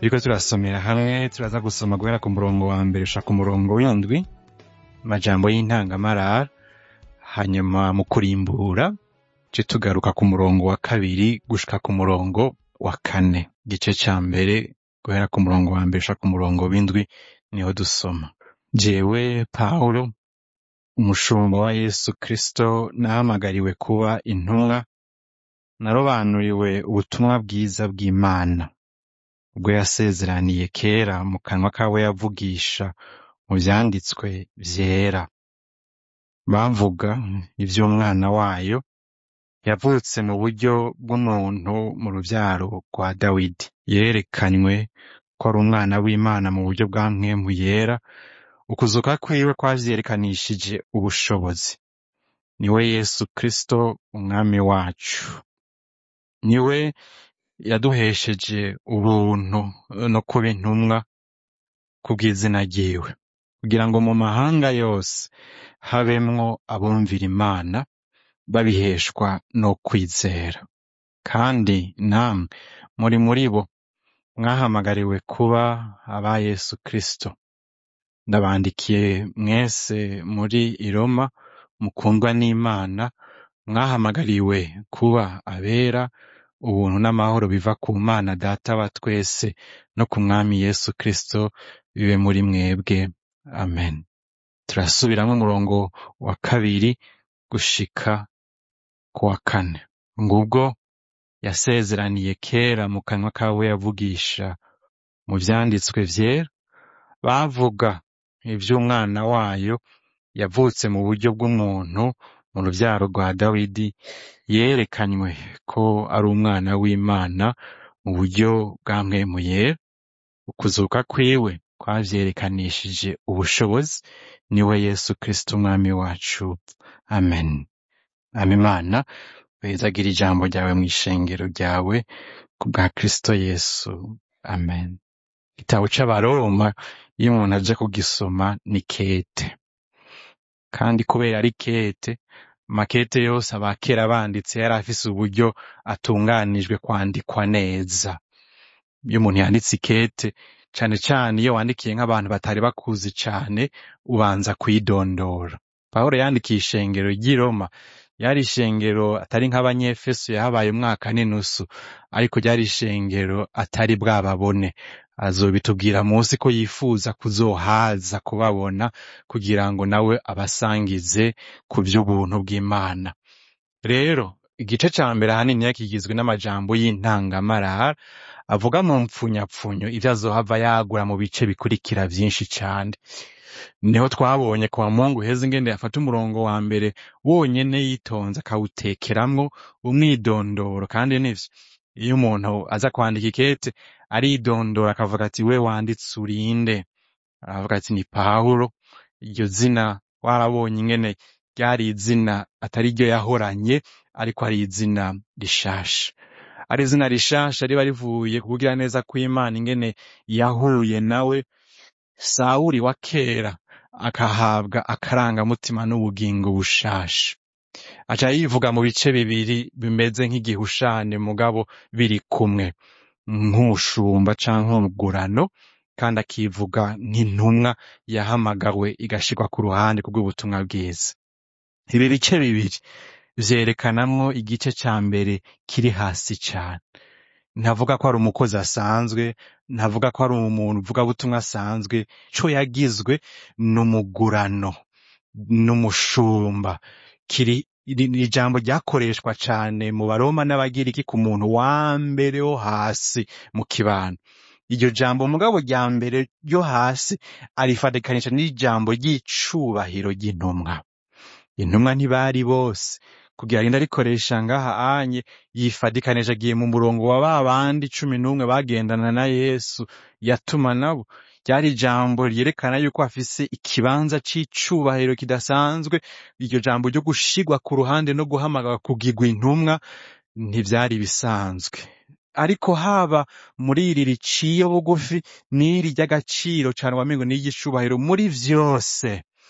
turiko turasomera hamwe turaza gusoma guhera ku murongo wa mbere ushaka umurongo w'indwi amajambo y'intangamarara hanyuma mu kurimbura ce tugaruka ku murongo wa kabiri gushika ku murongo wa kane igice ca mbere guhera ku murongo wa mbere ushaka umurongo w'indwi niho dusoma jewe pawulo umushumba wa yesu kristo nahamagariwe kuba intumwa narobanuriwe ubutumwa bwiza bw'imana ubwo yasezeraniye kera mu kanwa kawe yavugisha mu vyanditswe vyera bavuga ivy'umwana wayo yavutse mu buryo bw'umuntu mu ruvyaro rwa dawidi yerekanywe ko ari umwana w'imana mu buryo bwa mpwemu yera ukuzuka kwiwe kwavyerekanishije ubushobozi niwe yesu kristo umwami wacu niwe yaduhesheje ubuntu no kuba intumwa kubw'izina ryiwe kugira ngo mu mahanga yose habemwo abumvira imana babiheshwa no kwizera kandi namwe muri muri bo mwahamagariwe kuba aba yesu kristo ndabandikiye mwese muri iroma mukundwa n'imana mwahamagariwe kuba abera ubuntu n'amahoro biva ku mana data wa twese no ku mwami yesu kristo bibe muri mwebwe amen turasubiramwo umurongo wa kabiri gushika ku wa kane ngubwo yasezeraniye kera mu kanwa kawe yavugisha mu vyanditswe vyera bavuga ivy'umwana wayo yavutse mu buryo bw'umuntu mu ruvyaro rwa dawidi yerekanywe ko ari umwana w'imana mu buryo bwa mpwemu yera ukuzuka kwiwe kwavyerekanishije ubushobozi niwe yesu kristo umwami wacu amen ama imana wezagira ijambo ryawe mw'ishengero ryawe ku bwa kristo yesu amen igitabo c'abaroma iyo umuntu aje kugisoma ni kete kandi kubera ari kete makete yose abakera banditse yari afise uburyo atunganijwe kwandikwa neza iyo umuntu yanditse ikete cane cane iyo wandikiye nk'abantu batari bakuzi cane ubanza kwidondora pawulo yandikiye ishengero ry'i roma yari ishengero atari nk'abanyefeso yahabaye umwaka n'inusu ariko ryari ishengero atari bwababone azobitubwira munsi ko yifuza kuzohaza kubabona kugira ngo nawe abasangize ku vy'ubuntu bw'imana rero igice ca mbere ahanini kigizwe n'amajambo y'intangamarara avuga mu mpfunyapfunyo ivyo azohava yagura mu bice bikurikira vyinshi cane niho twabonye kwa mungu heza ingende yafata umurongo wa mbere wonyene yitonze akawutekeramwo umwidondoro kandi nivyo iyo umuntu aza kwandika ikete aridondora akavuga ati we wanditse urinde aravuga ati ni pawulo iryo zina warabonye ingene ryari izina atari ryo yahoranye ariko ari izina rishasha ari izina rishasha riba rivuye ku kugira neza kw'imana ingene yahuye nawe sawuri wa kera akahabwa akarangamutima n'ubugingo bushasha aca yivuga mu bice bibiri bimeze nk'igihushane mugabo biri kumwe nk'umushumba canke umugurano kandi akivuga nk'intumwa yahamagawe igashirwa ku ruhande kubw'ubutumwa bwiza ibi bice bibiri vyerekanamwo igice ca mbere kiri hasi cane ntavuga ko ari umukozi asanzwe ntavuga ko ari umuntu uvugabutumwa asanzwe co yagizwe n'umugurano n'umushumba kiri iri jambo ryakoreshwa cane mu baroma n'abagiriki ku muntu wa mbere wo hasi mu kibano iryo jambo mugabo rya mbere ryo hasi arifatikanisha n'ijambo ry'icubahiro ry'intumwa intumwa ntibari bose kugira ngo arikoresha ngaha anye yifadikanisha agiye mu murongo wa ba bandi cumi n'umwe bagendana na yesu yatuma nabo ryari ijambo ryerekana yuko afise ikibanza c'icubahiro kidasanzwe iryo jambo ryo gushigwa ku ruhande no guhamagara kugirwa intumwa ntivyari bisanzwe ariko haba muri iri riciye bugufi n'iri ry'agaciro cane wamengo n'iry'icubahiro muri vyose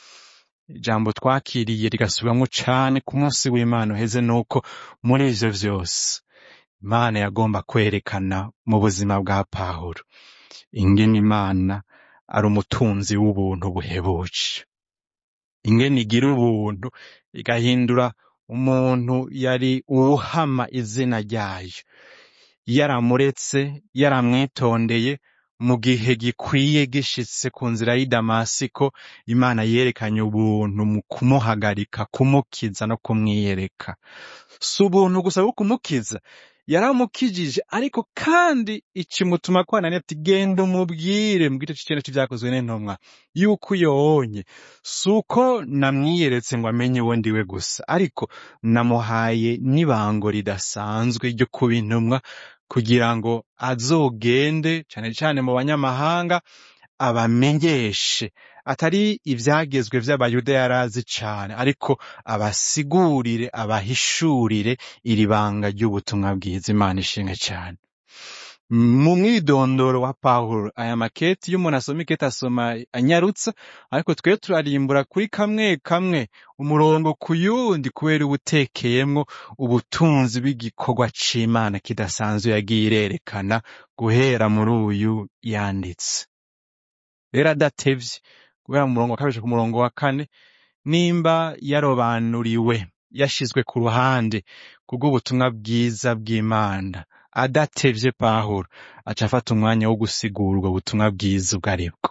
ijambo twakiriye rigasubiramwo cane ku munsi w'imana uheze nuko muri ivyo vyose imana yagomba kwerekana mu buzima bwa pawulo ingene imana ari umutunzi w'ubuntu buhebuje ingene igira ubuntu igahindura umuntu yari uwuhama izina ryayo yaramuretse yaramwitondeye mu gihe gikwiye gishitse ku nzira y'i damasiko imana yerekanye ubuntu mu kumuhagarika kumukiza no kumwiyereka si ubuntu gusa bwo kumukiza yaramukijije ariko kandi ikimutuma kwanani ati genda umubwire mu gice c'icenda c'ivyakozwe n'intumwa yuko uyonye si uko namwiyeretse ngo amenye uwo ndiwe gusa ariko namuhaye n'ibango ridasanzwe ryo kuba intumwa kugira ngo azogende cane cane mu banyamahanga abamenyeshe atari ivyagezwe vy'abayuda yari azi cane ariko abasigurire abahishurire iri banga ry'ubutumwa bwiza imana ishimwe cane mu mwidondoro wa pawulo aya maketi iyo umuntu asoma iketi asoma anyarutsa ariko twe turarimbura kuri kamwe kamwe umurongo ku yundi kubera ubutekeyemwo ubutunzi bw'igikorwa c'imana kidasanzwe yagiye irerekana guhera muri uyu yanditse rero adatevye guhera mu murongo wa kabiri ku murongo wa kane nimba yarobanuriwe yashizwe ku ruhande kubw'ubutumwa bwiza bw'imana adatevye pawulo aca afata umwanya wo gusigura ubwo butumwa bwiza ubwo aribwo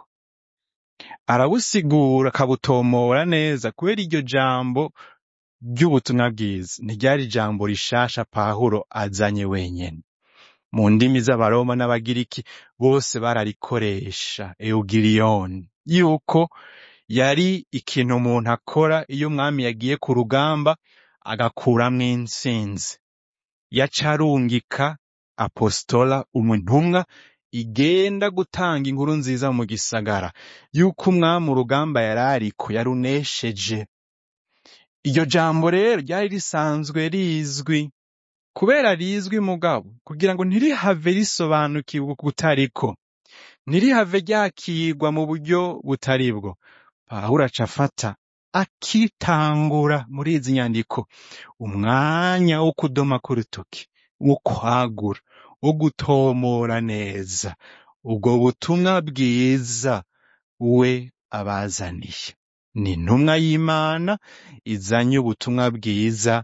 arabusigura akabutomora neza kubera iryo jambo ry'ubutumwa bwiza ntiryari ijambo rishasha pawulo azanye wenyene mu ndimi z'abaroma n'abagiriki bose bararikoresha eugiriyoni yuko yari ikintu umuntu akora iyo umwami yagiye ku rugamba agakuramwo intsinzi yaca arungika apostola umuntumwa igenda gutanga inkuru nziza mu gisagara yuko umwami urugamba yari ariko yarunesheje iryo jambo rero ryari risanzwe rizwi kubera rizwi mugabo kugira ngo ntirihave risobanukirwa kutariko ntirihave ryakirwa mu buryo butari bwo pawulo aca afata akitangura muri izi nyandiko umwanya wo kudoma k'urutoki wo kwagura wo gutomora neza ubwo butumwa bwiza we abazaniye ni intumwa y'imana izanye ubutumwa bwiza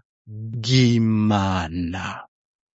bw'imana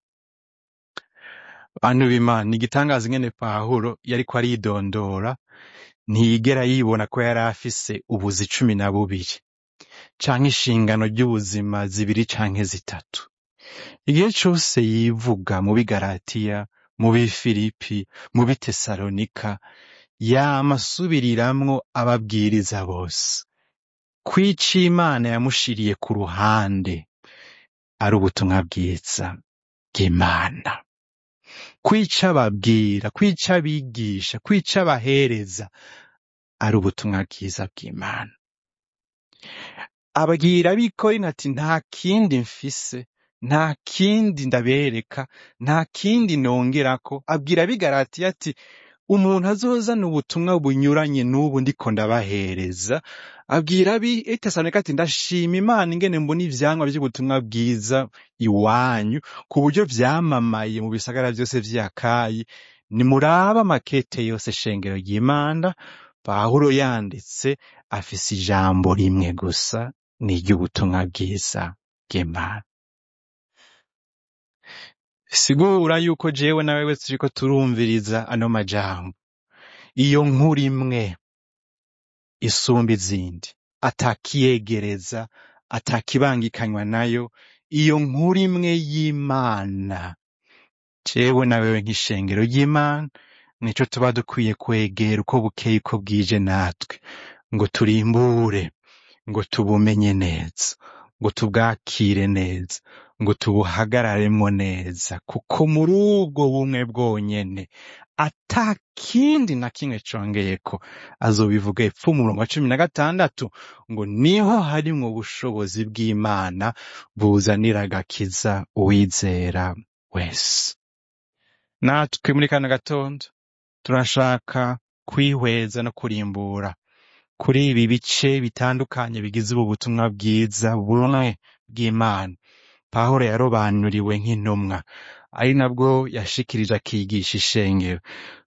bantu b'imana ni igitangaza ingene pawulo yariko aridondora ntiyigera yibona ko yari afise ubuzi cumi na bubiri canke inshingano ry'ubuzima zibiri canke zitatu igihe cose yivuga mu bigaratiya mu bifilipi mu bitesalonika yama asubiriramwo ababwiriza bose kwica imana yamushiriye ku ruhande ari ubutumwa bwiza bw'imana kwica ababwira kwica abigisha kwica abahereza ari ubutumwa bwiza bw'imana abwira abikorinto ati nta kindi mfise nta kindi ndabereka nta kindi nongerako abwira abigaratiya ati umuntu azozana ubutumwa bunyuranye n'ubu ndiko ndabahereza abwira abi etesalonika ati ndashima imana ingene mbona ivyamwa vy'ubutumwa bwiza iwanyu ku buryo vyamamaye mu bisagara vyose vy'akayi nimuraba amakete yose shengero ry'imana pawulo yanditse afise ijambo rimwe gusa ni iry'ubutumwa bwiza bw'imana sigura yuko jewe na wewe turiko turumviriza ano majambo iyo nkuru imwe isumba izindi atakiyegereza atakibangikanywa nayo iyo nkuru imwe y'imana jewe na wewe nk'ishengero ry'imana nico tuba dukwiye kwegera uko bukeye uko bwije natwe ngo turimbure ngo tubumenye neza ngo tubwakire neza ngo tubuhagararemo neza kuko muri ubwo bumwe bwonyene ata kindi na kimwe congeyeko azobivuga epfo umurongo wa cumi na gatandatu ngo niho harimwo ubushobozi bw'imana buzanira agakiza uwizera wese natwe muri kano gatondo turashaka kwihweza no kurimbura kuri ibi bice bitandukanye bigize ubu butumwa bwiza bumwe bw'imana pawulo yarobanuriwe nk'intumwa ari nabwo yashikirije akigisha ishengero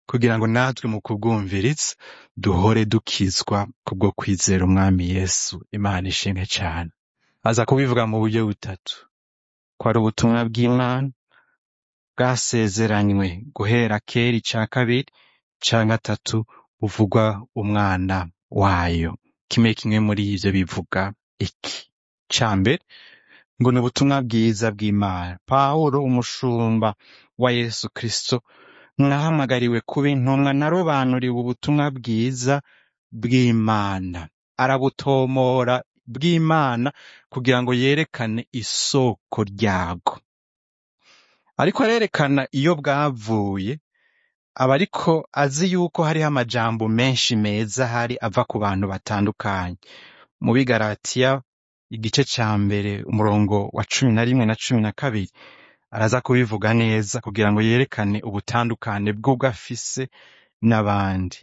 kugira ngo natwe mu kubwumviriza duhore dukizwa kubwo kwizera umwami yesu imana ishimwe cyane aza kubivuga mu buryo butatu ko ari ubutumwa bw'imana bwasezeranywe guhera kera icya kabiri cya gatatu buvugwa umwana wayo kimwe kimwe muri ibyo bivuga iki cya mbere ngo ni ubutumwa bwiza bw'imana pawulo umushumba wa yesu kirisito mwahamagariwe kuba intumwa narobanuriwe ubutumwa bwiza bw'imana arabutomora bw'imana kugira ngo yerekane isoko ryabwo ariko arerekana iyo bwavuye aba ariko azi yuko hariho amajambo menshi meza ahari ava ku bantu batandukanye mu bigaratiya igice cya mbere umurongo wa cumi na rimwe na cumi na kabiri araza kubivuga neza kugira ngo yerekane ubutandukane bw'ubwo afise n'abandi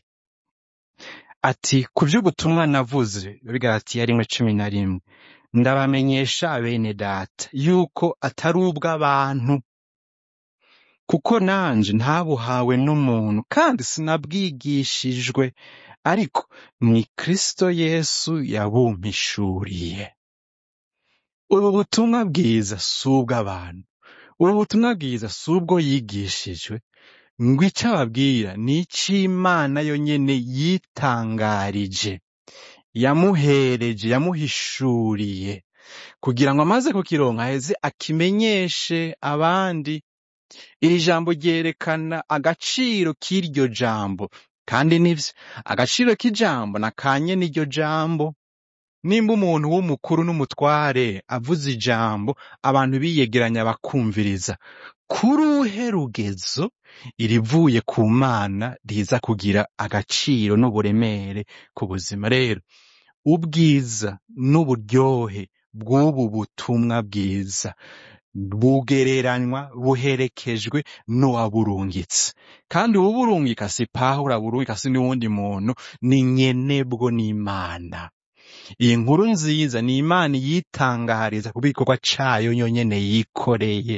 ati ku by'ubutumwa navuze bigaratiya rimwe cumi na rimwe ndabamenyesha bene data yuko atari ubw'abantu kuko nanje ntabuhawe n'umuntu kandi sinabwigishijwe ariko ni kristo yesu yabumpishuriye ubu butumwa bwiza si ubw'abantu ubu butumwa bwiza si ubwo yigishijwe ngo icyo ababwira ni icy'imana yonyine yitangarije yamuhereje yamuhishuriye kugira ngo amaze kukironka aheze akimenyeshe abandi iri jambo ryerekana agaciro k'iryo jambo kandi nivyo agaciro k'ijambo nakanye n'iryo jambo nimba umuntu w'umukuru n'umutware avuze ijambo abantu biyegeranya bakumviriza kuri uhe rugezo irivuye ku mana riza kugira agaciro n'uburemere ku buzima rero ubwiza n'uburyohe bw'ubu butumwa bwiza bugereranywa buherekejwe n'uwaburungitse kandi uwuburungika si pawulo aburungika si n'uwundi muntu ni nyenebwo n'imana iyi nkuru nziza ni imana yitangariza ku bikorwa cayo yonyene yikoreye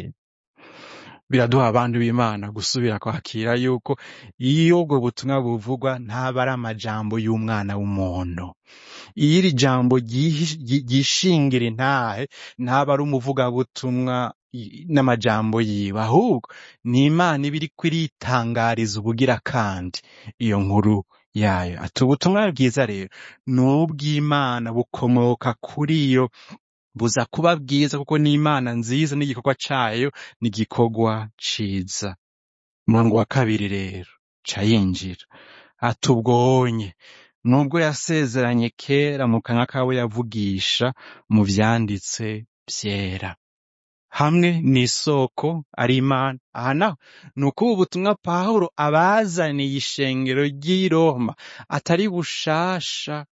biraduha abantu b'imana gusubira kwakira yuko iyo ubwo butumwa buvugwa ntaba ari amajambo y'umwana w'umuntu iyo iri jambo ryihi- ryi- ryishingira intahe ntaba ari umuvugabutumwa i- n'amajambo yiwe ahubwo ni imana iba iriko iritangariza ubugira kandi iyo nkuru yayo ati ubutumwa bwiza rero ni ubw'imana bukomoka kuri yo buza kuba bwiza kuko ni imana nziza n'igikorwa cayo ni igikorwa ciza umurongo wa kabiri rero ca yinjira ati ubwonye nubwo yasezeranye kera mu kanwa kawe yavugisha mu vyanditse vyera hamwe n'isoko ari imana aha naho ni uko ubu butumwa pawulo abazaniye ishengero ry'i roma atari bushasha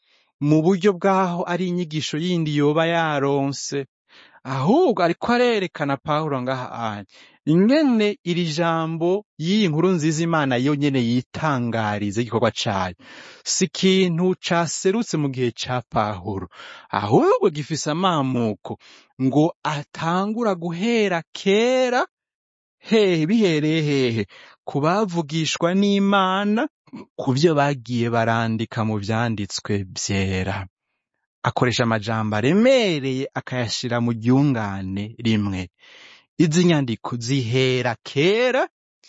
mu buryo bw'aho ari inyigisho yindi yoba yaronse ahubwo ariko arerekana pawulo ngaha anye ingene iri jambo y'iyi nkuru nziza imana yo nyene yitangariza igikorwa cayo si ikintu caserutse mu gihe ca pawulo ahubwo gifise amamuko ngo atangura guhera kera hehe bihereye hehe ku bavugishwa n'imana ku byo bagiye barandika mu vyanditswe vyera akoresha amajambo aremereye akayashira mu ryungane rimwe izi nyandiko zihera kera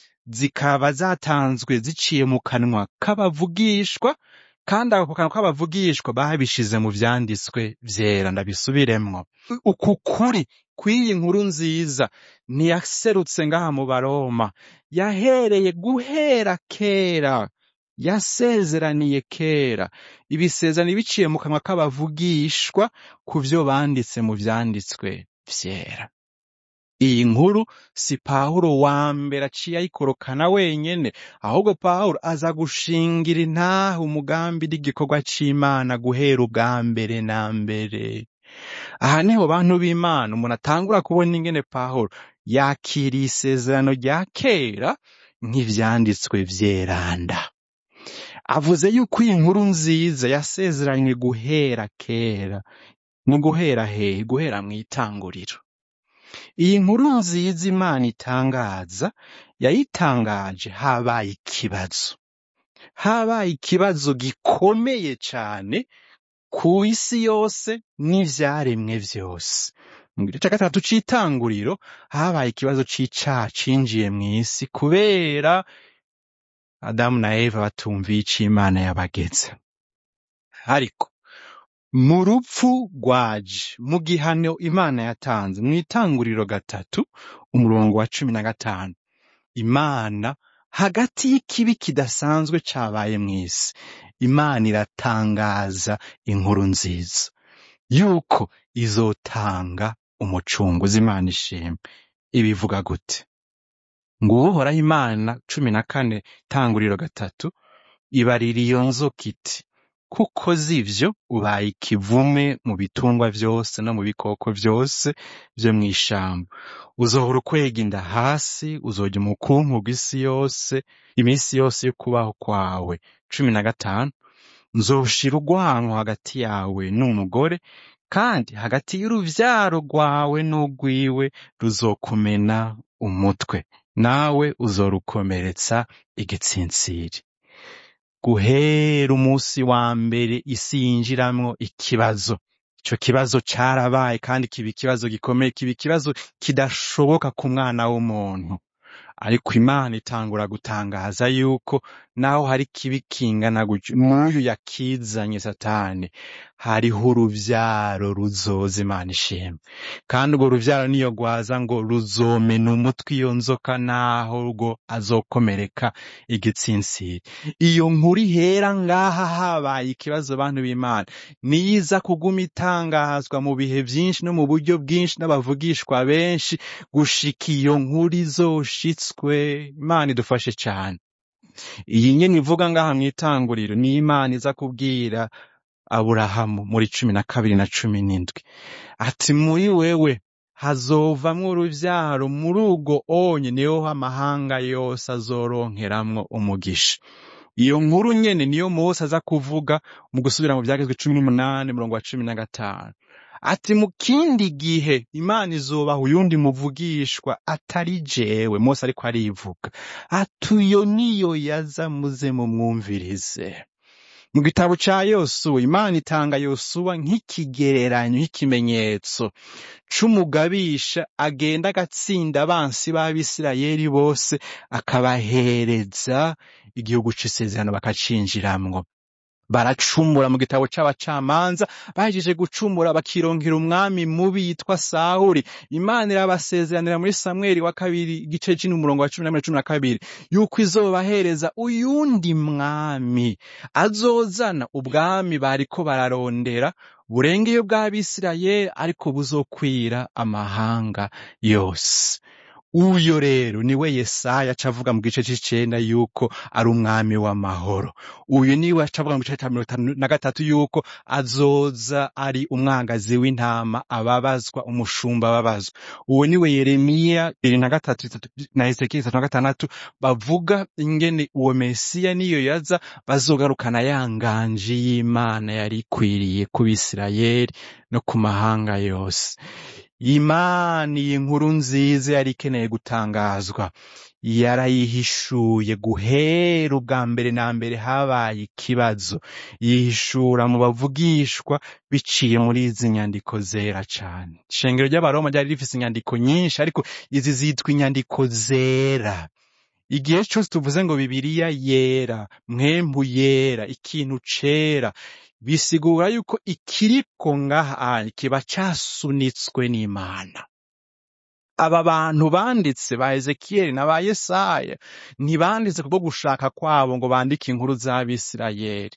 zikaba zatanzwe ziciye mu kanwa k'abavugishwa kandi ako kanwa k'abavugishwa babishize mu vyanditswe vyera ndabisubiremwo uku kuri kw'iyi nkuru nziza ntiyaserutse ngaha mu baroma yahereye guhera kera yasezeraniye kera ibisezerano biciye mu kanwa k'abavugishwa ku vyo banditse mu vyanditswe vyera iyi nkuru si pawulo wa mbere aciye ayikorokana wenyene ahubwo pawulo aza gushingira intahe umugambi n'igikorwa c'imana guhera ubwa mbere na mbere aha niho bantu b'imana umuntu atangura kubona ingene pawulo yakiriye isezerano rya kera nk'ivyanditswe vyeranda avuze yuko iyi nkuru nziza yasezeranywe guhera kera mu guhera hehe guhera mw'itanguriro iyi nkuru nziza imana itangaza yayitangaje habaye ikibazo habaye ikibazo gikomeye cane ku isi yose n'ivyaremwe vyose mu gice ca gatatu c'itanguriro habaye ikibazo c'icaha cinjiye mw'isi kubera adamu na eva batumviye ico imana yabageze ariko mu rupfu rwaje mu gihano imana yatanze mu itanguriro gatatu umurongo wa cumi na gatanu imana hagati y'ikibi kidasanzwe cabaye mw'isi imana iratangaza inkuru nziza yuko izotanga umucunguzi imana ishimwe ibivuga gute ngo uhoraho imana cumi na kane tanguriro gatatu ibarira iyo nzoka iti kuko zivyo ubaye ikivume mu bitungwa vyose no mu bikoko vyose vyo mw'ishamba uzohora ukwega inda hasi uzorya umukungugu isi yose iminsi yose yo kubaho kwawe cumi na gatanu nzoshira urwanko hagati yawe n'umugore kandi hagati y'uruvyaro rwawe n'urwiwe ruzokumena umutwe nawe uzorukomeretsa igitsinsiri guhera umunsi wa mbere isi yinjiramwo ikibazo ico kibazo carabaye kandi kiba ikibazo gikomeye kiba ikibazo kidashoboka ku mwana w'umuntu ariko imana itangura gutangaza yuko naho hari kibi kingana gutyo n'uyu yakizanye satani hariho uruvyaro ruzoza imana ishimwe kandi urwo ruvyaro niyo rwaza ngo ruzomena umutwe iyo nzoka naho rwo azokomereka igitsinsiri iyo nkuru ihera ngaha habaye ikibazo bantu b'imana niyiza kuguma itangazwa mu bihe vyinshi no mu buryo bwinshi n'abavugishwa benshi gushika iyo nkuru izoshitswe imana idufashe cane iyi nyene ivuga ngaha mw'itanguriro ni imana iza kubwira aburahamu muri cumi na kabiri na cumi n'indwi ati muri wewe hazovamwo uruvyaro muri urwo onye niho amahanga yose azoronkeramwo umugisha iyo nkuru nyene niyo mose aza kuvuga mu gusubira mu vyagezwe cumi n'umunani murongo wa cumi na gatanu ati mu kindi gihe imana izobaha uyundi muvugishwa atari jewe mose ariko arivuga ati uyo niyo yaza muze mumwumvirize mu gitabo ca yosuwa imana itanga yosuwa nk'ikigereranyo nk'ikimenyetso c'umugabisha agenda agatsinda abansi b'abisirayeli bose akabahereza igihugu c'isezerano bakacinjiramwo baracumura mu gitabo c'abacamanza bahejeje gucumura bakironkera umwami mubi yitwa sawuli imana irabasezeranira muri samweli wa kabiri igice c'ini umurongo wa cumi na cumi na kabiri yuko izobahereza uyundi mwami azozana ubwami bariko bararondera burengeye bw'abisirayeli ariko buzokwira amahanga yose uyo rero niwe yesaya acavuga mu gice c'icenda yuko ari umwami w'amahoro uyu niwe acavuga mu gice ca mirongo itanu na gatatu yuko azoza ari umwangazi w'intama ababazwa umushumba ababazwa uwo niwe yeremiya bibiri na gatatu na hezekiya itatu na gatandatu bavuga ingene uwo mesiya niyo yaza bazogarukana ya nganji y'imana yari ikwiriye ku bisirayeli no ku mahanga yose imana iyi nkuru nziza yari ikeneye gutangazwa yarayihishuye guhera ubwa mbere na mbere habaye ikibazo yihishura mu bavugishwa biciye muri izi nyandiko zera cane ishengero ry'abaroma ryari rifise inyandiko nyinshi ariko izi zitwa inyandiko zera igihe cyose tuvuze ngo bibiliya yera mwembu yera ikintu cera bisigura yuko ikiriko ngaha kiba casunitswe n'imana aba bantu banditse ba ezekiyeli na ba yesaya ntibanditse kubwo gushaka kwabo ngo bandike inkuru z'abisirayeli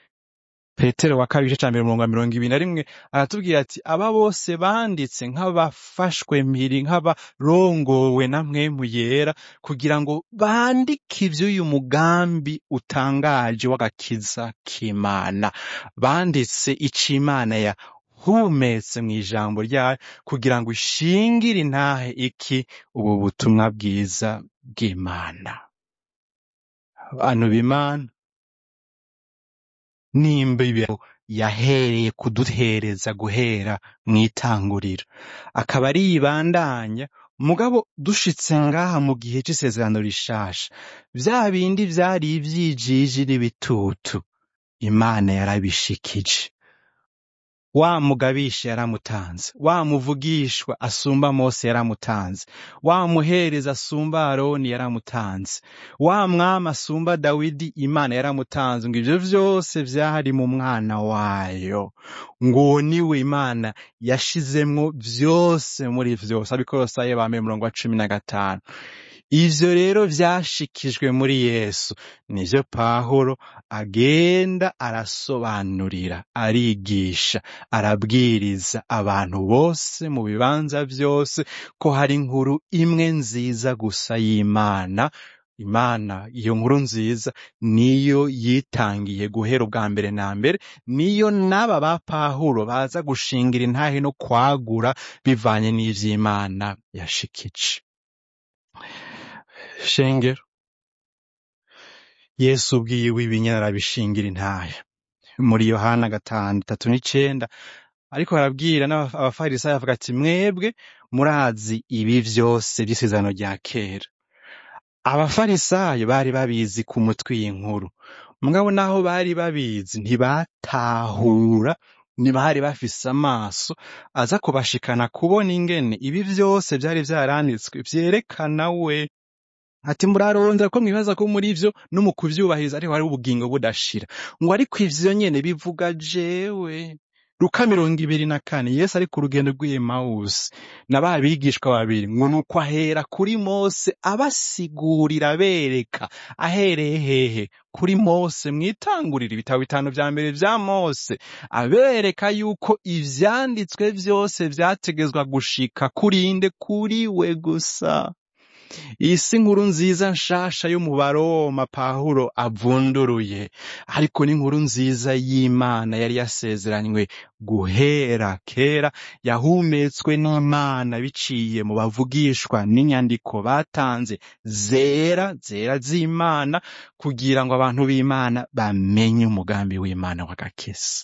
petero wa kabiri igice ca mbere umurongo wa mirongo ibiri na rimwe aratubwira ati aba bose banditse nk'abafashwe mpiri nk'abarongowe na mwemu yera kugira ngo bandike ivy'uyu mugambi utangaje w'agakiza k'imana banditse ico imana yahumetse mw'ijambo ryayo kugira ngo ishingire intahe iki ubu butumwa bwiza bw'imana bantu b'imana nimba ibibaho yahereye kuduhereza guhera mu itanguriro akaba ari yibandanya mugabo dushitse ngaha mu gihe c'isezerano rishasha vya bindi vyari ivyijiji n'ibitutu imana yarabishikije wa mugabisha yaramutanze wa muvugishwa asumba mose yaramutanze wa muhereza asumba aroni yaramutanze wa mwami asumba dawidi imana yaramutanze ngo ivyo vyose vyari mu mwana wayo ngo uwo niwe imana yashizemwo vyose muri vyose abikolosaye bambaye umurongo wa cumi na gatanu ivyo rero vyashikijwe muri yesu nivyo pahuro agenda arasobanurira arigisha arabwiriza abantu bose mu bibanza vyose ko hari inkuru imwe nziza gusa y'imana imana iyo nkuru nziza niyo yitangiye guhera ubwa mbere na mbere niyo n'aba ba pahuro baza gushingira intahe no kwagura bivanye n'ivy'imana yashikije shengero yesu ubwiwe ibinyana arabishingira intahe muri yohana gatanu tatu n'icenda ariko barabwira n'aba- abafarisayo bavuga ati mwebwe murazi ibi vyose vy'isezerano rya kera abafarisayo bari babizi ku mutwe y'inkuru mugabo naho bari babizi ntibatahura ntibari bafise amaso aza kubashikana kubona ingene ibi vyose vyari vyaranditswe vyerekana we ati murarondera ko mwibaza ko muri vyo no mu kuvyubahiriza ariho hari ubugingo budashira ngo ariko ivyo nyene bivuga jewe luka mirongo ibiri na kane yesu ari ku rugendo rw'emawusi na ba bigishwa babiri ngo nuko ahera kuri mose abasigurira abereka ahereye hehe kuri mose mwitangurira ibitabo bitanu vya mbere vya mose abereka yuko ivyanditswe vyose vyategezwa gushika kurinde kuri we gusa iyi si nkuru nziza nshasha yo mu baroma pawulo avunduruye ariko ni inkuru nziza y'imana yari yasezeranywe guhera kera yahumetswe n'imana biciye mu bavugishwa n'inyandiko batanze zera zera z'imana kugira ngo abantu b'imana bamenye umugambi w'imana w'agakesi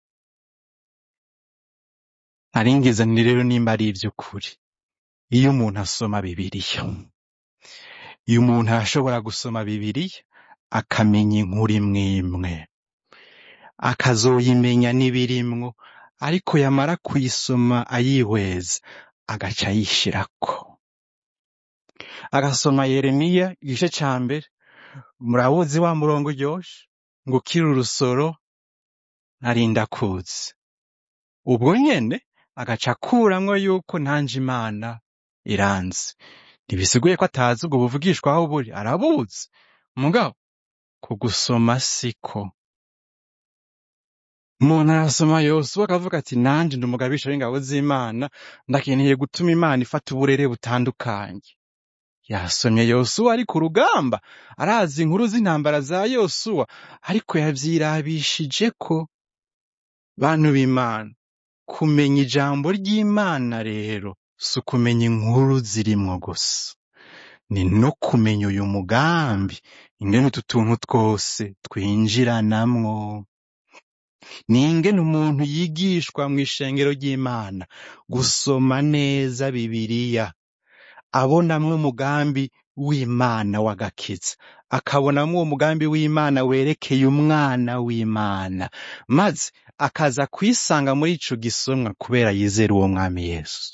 naringize ni rero nimba ari ivy'ukuri iyo umuntu asoma bibiliya iyo umuntu arashobora gusoma bibiliya akamenya inkuru imwe imwe akazoyimenya n'ibirimwo ariko yamara kuyisoma ayihweza agaca ayishirako agasoma yeremiya igice ca mbere murabuzi wa murongo uryoshe ngo ukiri urusoro narinda kuzi ubwo nyene agaca akuramwo yuko ntanje imana iranzi ntibisiguye ko atazi ubwo buvugishwa aho buri arabuzi mugabo kugusoma siko umuntu arasoma yosuwa akavuga ati nanje ndi umugabisha w'ingabo z'imana ndakeneye gutuma imana ifata uburere butandukanye yasomye yosuwa ari ku rugamba arazi inkuru z'intambara za yosuwa ariko yavyirabishije ko bantu b'imana kumenya ijambo ry'imana rero si ukumenya inkuru zirimwo gusa ni no kumenya uyu mugambi ingene utu tuntu twose twinjiranamwo ni ingene umuntu yigishwa mu ishengero ry'imana gusoma neza bibiliya abonamwo umugambi w'imana w'agakiza akabonamwo uwo mugambi w'imana werekeye umwana w'imana maze akaza kwisanga muri ico gisomwa kubera yizera uwo mwami yesu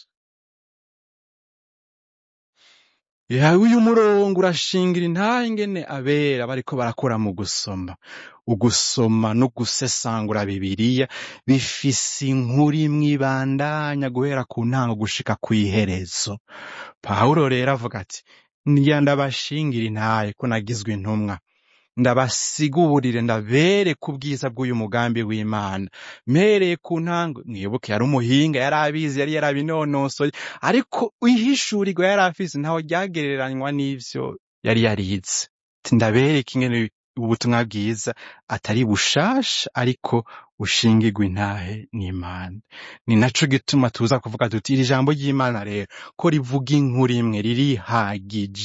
yawe uyu murongo urashingira intahe ingene abera bariko barakora mu gusoma ugusoma no gusesangura bibiliya bifise inkuru imwe ibandanya guhera ku ntango gushika kw'iherezo pawulo rero avuga ati ndya ndabashingira intahe ko nagizwe intumwa ndabasigurire ndabereke ubwiza bw'uyu mugambi w'imana mpereye ku ntango mwibuke yari umuhinga yari abizi yari yarabinonosoye ariko ihishurirwa yari afise ntaho ryagereranywa n'ivyo yari yarize Ati, ndabereke ingene ubutumwa bwiza atari bushasha ariko bushingirwa intahe n'imana ni naco gituma tuza kuvuga tuti iri jambo ry'imana rero ko rivuga inkuru imwe ririhagije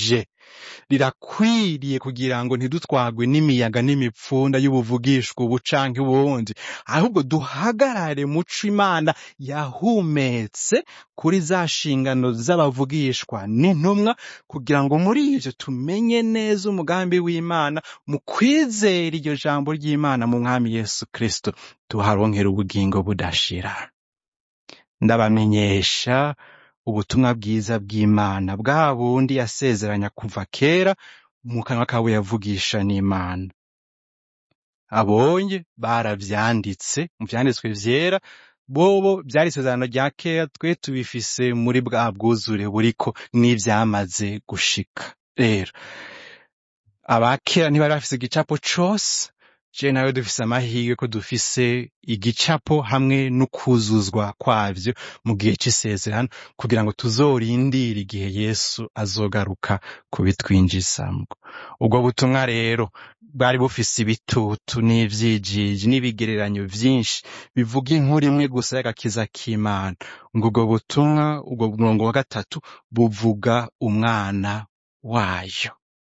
rirakwiriye kugira ngo ntidutwagwe n'imiyaga n'imipfunda y'ubuvugishwa ubu canke ubundi ahubwo duhagarare muco imana yahumetse kuri za nshingano z'abavugishwa n'intumwa kugira ngo muri ivyo tumenye neza umugambi w'imana mu kwizera iryo jambo ry'imana mu mwami yesu kristo tuharonkera ubugingo budashira ndabamenyesha ubutumwa bwiza bw'imana bwa bundi yasezeranya kuva kera mu kanwa kabo yavugisha n'imana abonye baravyanditse mu vyanditswe vyera bobo vyari isezerano rya kera twe tubifise muri bwa bwuzure buriko n'ivyamaze gushika rero abakera ntibari bafise igicapo cose je nawe dufise amahirwe ko dufise igicapo hamwe n'ukuzuzwa kwavyo mu gihe c'isezerano kugira ngo tuzorindire igihe yesu azogaruka kubitwinjizamwo ubwo butumwa rero bwari bufise ibitutu n'ivyijiji n'ibigereranyo vyinshi bivuga inkuru imwe gusa y'agakiza k'imana ngo ubwo butumwa ubwo murongo wa gatatu buvuga umwana wayo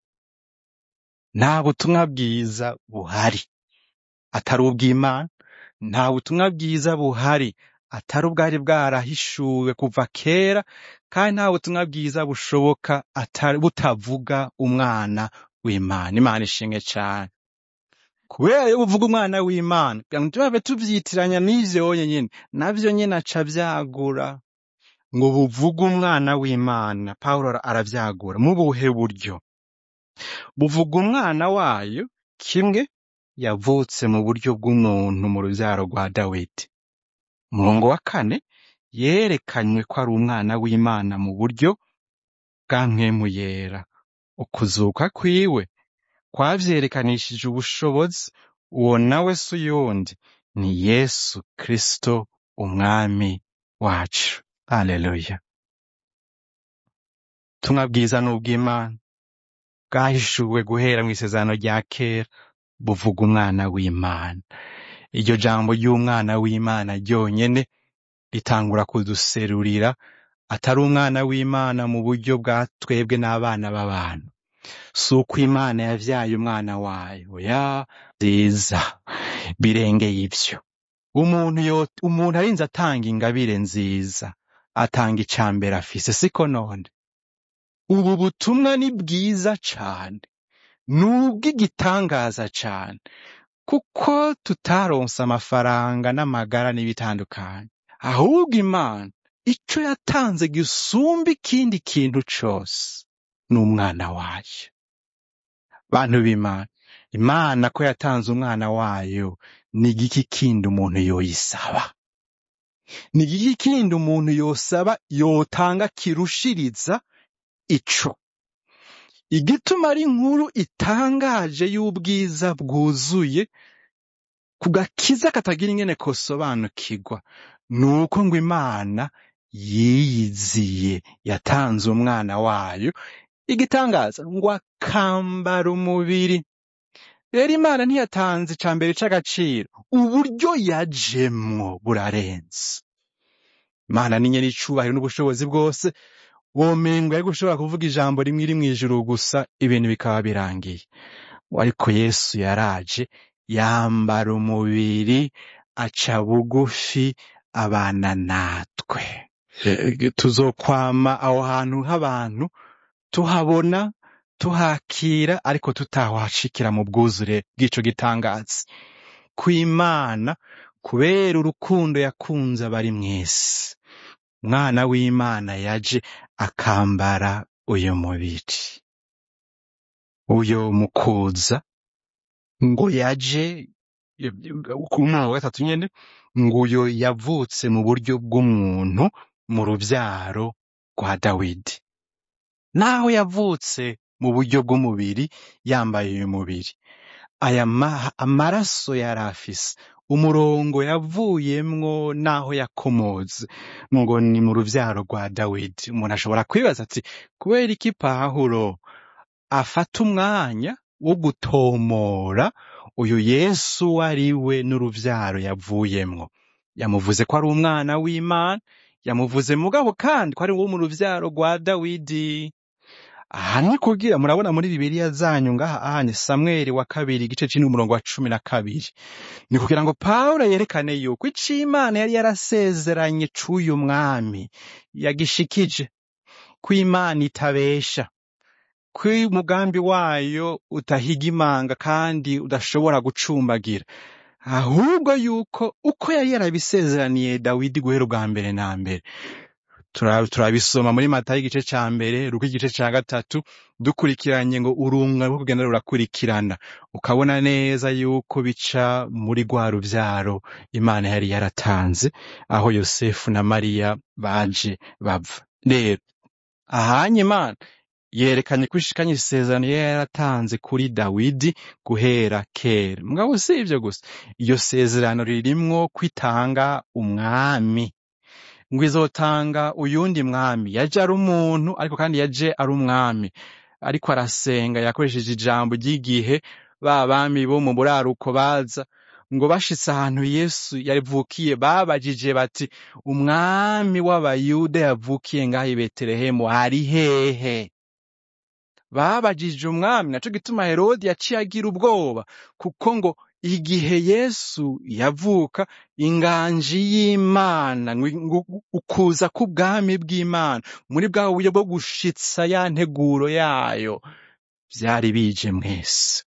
nta butumwa bwiza buhari atari ubw'imana nta butumwa bwiza buhari atari ubwari bwarahishuwe kuva kera kandi nta butumwa bwiza bushoboka atari butavuga umwana w'imana imana ishimwe cane kubera yo buvuga umwana w'imana kugira ngo ntitubave tuvyitiranya n'ivyo nyene navyo nyene aca vyagura ngo buvuge umwana w'imana pawulo aravyagura mu buhe buryo buvuga umwana wayo kimwe yavutse mu buryo bw'umuntu mu ruvyaro rwa dawidi umurongo wa kane yerekanywe ko ari umwana w'imana mu buryo bwa mpwemu yera ukuzuka kwiwe kwavyerekanishije ubushobozi uwo nawe si uyundi ni yesu kristo umwami wacu haleluya ubutumwa bwiza ni ubw'imana bwahishuwe guhera mu isezerano rya kera buvuga umwana w'imana iryo jambo ry'umwana w'imana ryonyene ritangura kuduserurira atari umwana w'imana mu buryo bwa twebwe n'abana b'abantu si uko imana yavyaye umwana wayo ya nziza birengeye ivyo umuntu yo umuntu arinze atanga ingabire nziza atanga icambere afise siko none ubu butumwa ni bwiza cane ni ubw'igitangaza cane kuko tutaronse amafaranga n'amagara n'ibitandukanye ahubwo imana ico yatanze gisumba ikindi kintu cose ni umwana wayo bantu b'imana imana ko yatanze umwana wayo ni igiki kindi umuntu yoyisaba ni igiki kindi umuntu yosaba yotanga kirushiriza ico igituma ari inkuru itangaje y'ubwiza bwuzuye ku gakiza katagira ingene kosobanukirwa ni uko ngo imana yiyiziye yatanze umwana wayo igitangaza ngo akambara umubiri rero imana ntiyatanze ica mbere c'agaciro uburyo yajemwo burarenze imana ni nyene icubahiro n'ubushobozi bwose womengo yari gushobora kuvuga ijambo rimwe iri mw'ijuru gusa ibintu bikaba birangiye ariko yesu yaraje yambara umubiri aca bugufi abana natwe Eh, tuzokwama aho hantu h'abantu tuhabona tuhakira ariko tutahashikira mu bwuzure bw'ico gitangazi kw'imana kubera urukundo yakunze abari mw'isi umwana w'imana yaje akambara uyu mubiri uyo mukuza ngo yaje ku mwaka wa gatatu nyene ngo uyo yavutse mu buryo bw'umuntu mu ruvyaro rwa dawidi naho yavutse mu buryo bw'umubiri yambaye uyu mubiri aya ma- amaraso yari afise umurongo yavuyemwo naho yakomoze ngo ni mu ruvyaro rwa dawidi umuntu ashobora kwibaza ati kubera iki pawulo afata umwanya wo gutomora uyu yesu ari we n'uruvyaro yavuyemwo yamuvuze ko ari umwana w'imana yamuvuze mugabo kandi ko ari wo mu ruvyaro rwa dawidi aha ni kugira murabona muri bibiliya zanyu ngaha ahanye samweli wa kabiri igice c'indwi umurongo wa cumi na kabiri ni kugira ngo pawulo yerekane yuko ico imana yari yarasezeranye c'uyu mwami yagishikije ko imana itabesha ko umugambi wayo utahiga imanga kandi udashobora gucumbagira ahubwo yuko uko yari yarabisezeraniye dawidi guhera ubwa mbere na mbere Tura- turabisoma muri matayo igice ca mbere ruko igice ca gatatu dukurikiranye ngo urunga rwo kugenda rurakurikirana ukabona neza yuko bica muri rwa ruvyaro imana yari yaratanze aho yosefu na mariya baje bava rero ahanye imana yerekanye ko ishikanye isezerano yari yaratanze kuri dawidi guhera kera mugabo si ivyo gusa iyo sezerano ririmwo kwitanga umwami ngo izotanga uyundi mwami yaje ari umuntu ariko kandi yaje ari umwami ariko arasenga yakoresheje ijambo ry'igihe ba bami bo mu buraruko baza ngo bashitse ahantu yesu yavukiye babajije bati umwami w'abayuda yavukiye ngaho i betelehemu ari hehe babajije umwami naco gituma herodi yaciye agira ubwoba kuko ngo igihe yesu yavuka inganji y'imana ngo- ngo ukuza k'ubwami bw'imana muri bwa buryo bwo gushitsa ya nteguro yayo vyari bije mwese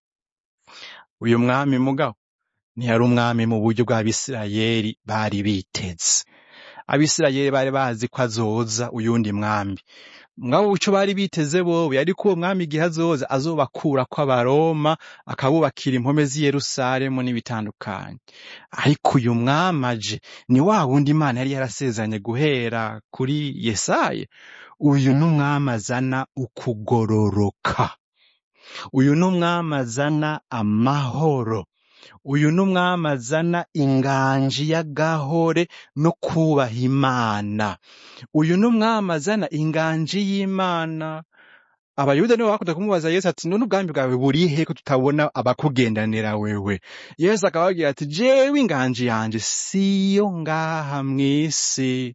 uyu mwami mugabo ntiyari umwami mu buryo bw'abisirayeli bari biteze abisirayeli bari bazi ko azoza uyundi mwami mwabo ico bari biteze bobo yari ko uwo mwami igihe azoza azobakura kw'abaroma akabubakira impome z'i yerusalemu n'ibitandukanye ariko uyu mwami aje ni wa wundi imana yari yarasezeranye guhera kuri yesaya uyu ni umwami azana ukugororoka uyu ni umwami azana amahoro uyu ni umwami azana inganji y'agahore no kubaha imana uyu ni umwami azana inganji y'imana abayuda nibo bakunda kumubaza yesu ati none ubwami bwawe burihe ko tutabona abakugendanira wewe yesu akababwira ati jewe inganji yanje siyo ngaha mw'isi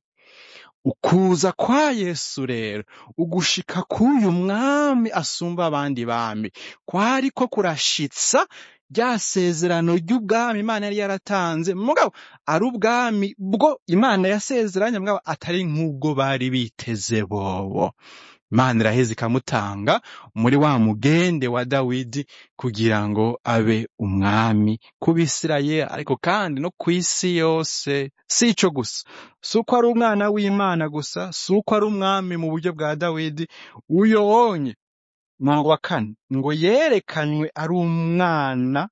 ukuza kwa yesu rero ugushika k'uyu mwami asumba abandi bami kwariko kurashitsa rya sezerano ry'ubwami imana yari yaratanze mugabo ari ubwami bwo imana yasezeranye mugabo atari nk'ubwo bari biteze bobo imana iraheza ikamutanga muri wa mugende wa dawidi kugira ngo abe umwami ku bisirayeli ariko kandi no ku isi yose si ico gusa si uko ari umwana w'imana gusa si uko ari umwami mu buryo bwa dawidi uyo wonye murongo wa kane ngo yerekanywe ari umwana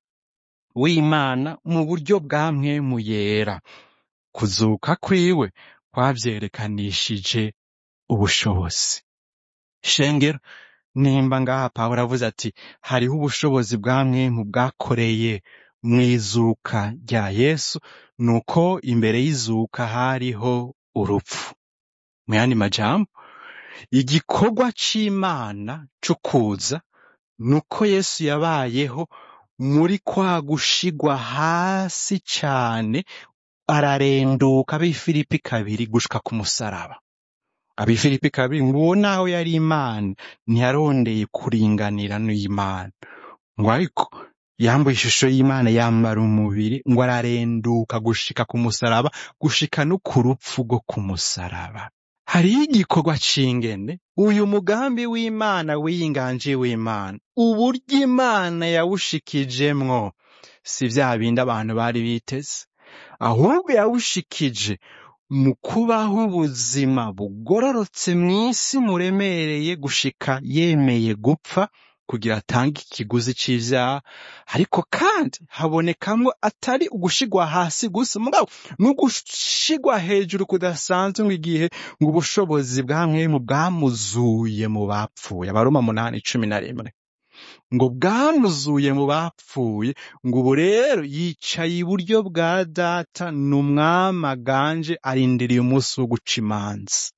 w'imana mu buryo bwa mwemu yera kuzuka kwiwe kwavyerekanishije ubushobozi shengero nimba ngaha pawulo avuze ati hariho ubushobozi bwa mwemu bwakoreye mw'izuka rya yesu nuko imbere y'izuka hariho urupfu mu yandi majambo igikorwa c'imana co kuza nuko yesu yabayeho muri kwa gushigwa hasi cane ararenduka ab'ifilipi kabiri gushika ku musaraba ab'ifilipi kabiri ngo uwo naho yari imana ntiyarondeye kuringanira n'imana ngo ariko yambaye ishusho y'imana yambara umubiri ngo ararenduka gushika ku musaraba gushika no ku rupfu rwo ku musaraba hariho igikorwa c'ingene uyu mugambi w'imana w'iyinganje w'imana uburyo imana yawushikijemwo si vya bindi abantu bari biteze ahubwo yawushikije mu kubaho ubuzima bugororotse mw'isi muremereye gushika yemeye gupfa kugira atange ikiguzi c'ivyaha ariko kandi habonekamwo atari ugushigwa hasi gusa mugabo n'ugushigwa hejuru kudasanzwe ngo igihe ngo ubushobozi bwa mwemu bwamuzuye mu bapfuye abaroma munani cumi na rimwe ngo bwamuzuye mu bapfuye ngo ubu rero yicaye iburyo bwa data ni umwami aganje arindiriye umunsi wo guca imanza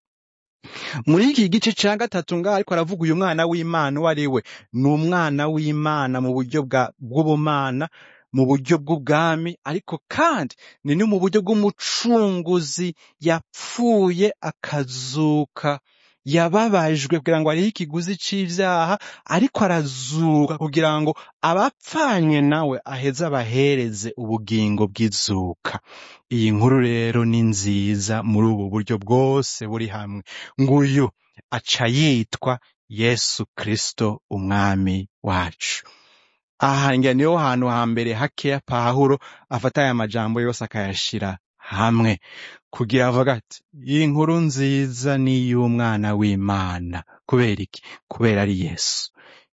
muri iki gice ca gatatu ngaho ariko aravuga uyu mwana w'imana uwo ari we ni umwana w'imana mu buryo bwa- bw'ubumana mu buryo bw'ubwami ariko kandi ni no mu buryo bw'umucunguzi yapfuye akazuka yababajwe kugira ngo arihe ikiguzi c'ivyaha ariko arazuka kugira ngo abapfanye nawe aheze abahereze ubugingo bw'izuka iyi nkuru rero ni nziza muri ubu buryo bwose buri hamwe nguyu aca yitwa yesu kristo umwami wacu aha ngira niho hantu hambere hakeya pawulo afata aya majambo yose akayashira hamwe kugira avuga ati iyi nkuru nziza ni iy'umwana w'imana kubera iki kubera ari yesu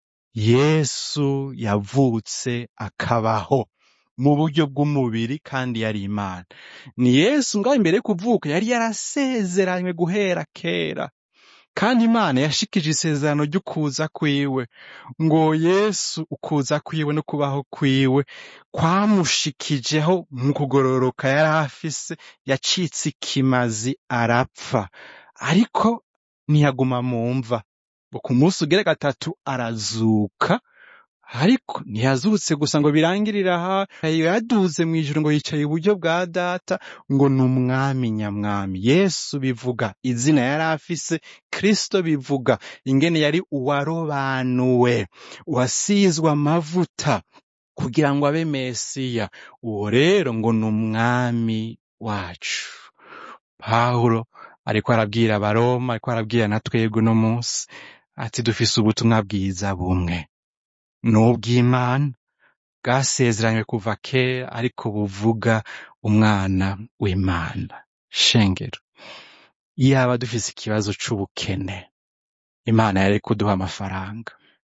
yesu yavutse akabaho mu buryo bw'umubiri kandi yari imana ni yesu ngaho imbere yo kuvuka yari yarasezeranywe guhera kera kandi imana yashikije isezerano ry'ukuza kwiwe ngo yesu ukuza kwiwe no kubaho kwiwe kwamushikijeho mu kugororoka yari afise yacitse ikimazi arapfa ariko ntiyaguma mu mva ngo ku munsi ugere gatatu arazuka ariko ntiyazutse gusa ngo birangirire aha yaduze mu ijuru ngo yicaye iburyo bwa data ngo ni umwami nyamwami yesu bivuga izina yari afise kristo bivuga ingene yari uwarobanuwe wasizwe amavuta kugira ngo abe mesiya uwo rero ngo ni umwami wacu pawulo ariko arabwira abaroma ariko arabwira na twebwe uno munsi ati dufise ubutumwa bwiza bumwe ni ubw'imana bwasezeranywe kuva kera ariko buvuga umwana w'imana shengero iyaba dufise ikibazo c'ubukene imana yari kuduha amafaranga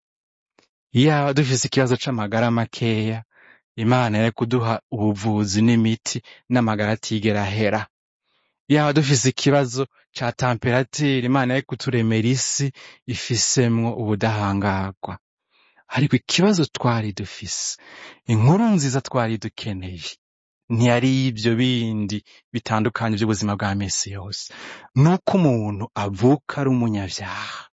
iyaba dufise ikibazo c'amagara makeya imana yari kuduha ubuvuzi n'imiti n'amagara atigera ahera yaba dufise ikibazo ca tamperatire imana yari kuturemera isi ifisemwo ubudahangarwa ariko ikibazo twari dufise inkuru nziza twari dukeneye ntiyari ibyo bindi bitandukanye by'ubuzima bwa misi yose nuko umuntu avuka ari umunyabyaha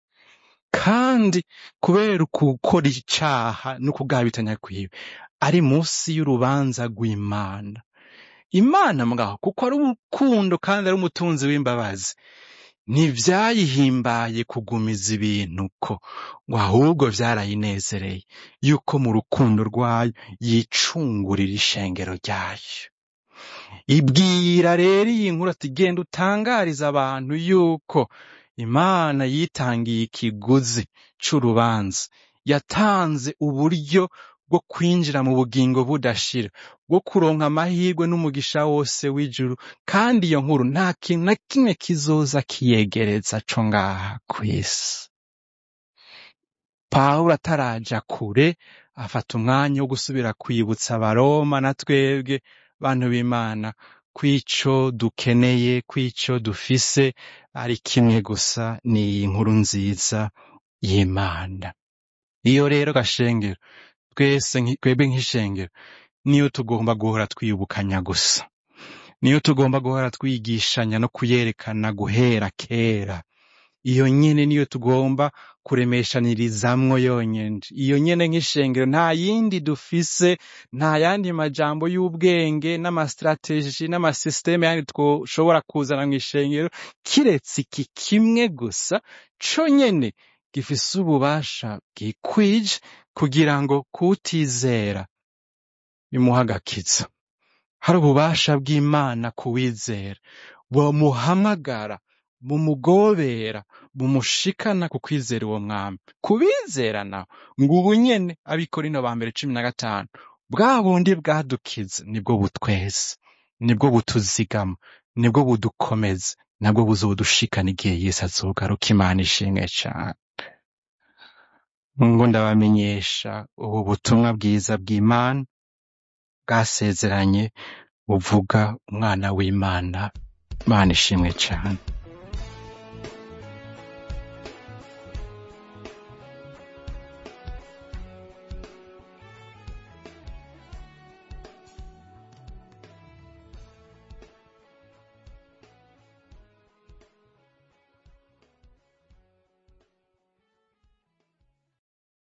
kandi kubera gukora icaha no kugabitanya kwiwe ari munsi y'urubanza rw'imana imana mwaho kuko ari urukundo kandi ari umutunzi w'imbabazi ntivyayihimbaye kugumiza ibintu ko ngo ahubwo vyarayinezereye yuko mu rukundo rwayo yicungurira ishengero ryayo ibwira rero iyi nkuru ati genda utangariza abantu yuko imana yitangiye ikiguzi c'urubanza yatanze uburyo bwo kwinjira mu bugingo budashira bwo kuronka amahirwe n'umugisha wose w'ijuru kandi iyo nkuru nta kintu na kimwe kizoza kiyegereza co ngaha kw'isi pawulo ataraja kure afata umwanya wo gusubira kwibutsa abaroma na twebwe bantu b'imana kw'ico dukeneye kw'ico dufise ari kimwe gusa ni iyi nkuru nziza y'imana iyo rero gashengero twese nki- twebwe nk'ishengero niyo tugomba guhora twiyubukanya gusa niyo tugomba guhora twigishanya no kuyerekana guhera kera iyo nyene niyo tugomba kuremeshanirizamwo yonyene iyo nyene nk'ishengero nta yindi dufise nta yandi majambo y'ubwenge n'amastrateji n'amasisiteme yandi twoshobora kuzana mw'ishengero kiretse iki kimwe gusa co nyene gifise ububasha bwikwije kugira ngo kutizera bimuha agakiza hari ububasha bw'imana kuwizera bumuhamagara bumugobera bumushikana ku kwizera uwo mwami kubizera nawe ngo ubu nyene abikorino ba mbere cumi na gatanu bwa bundi bwadukiza nibwo butweza nibwo butuzigama nibwo budukomeza nabwo buzodushikana igihe yesu azogaruka imana ishimwe cane ngo ndabamenyesha ubu butumwa bwiza bw'imana bwasezeranye buvuga umwana w'imana imana ishimwe cane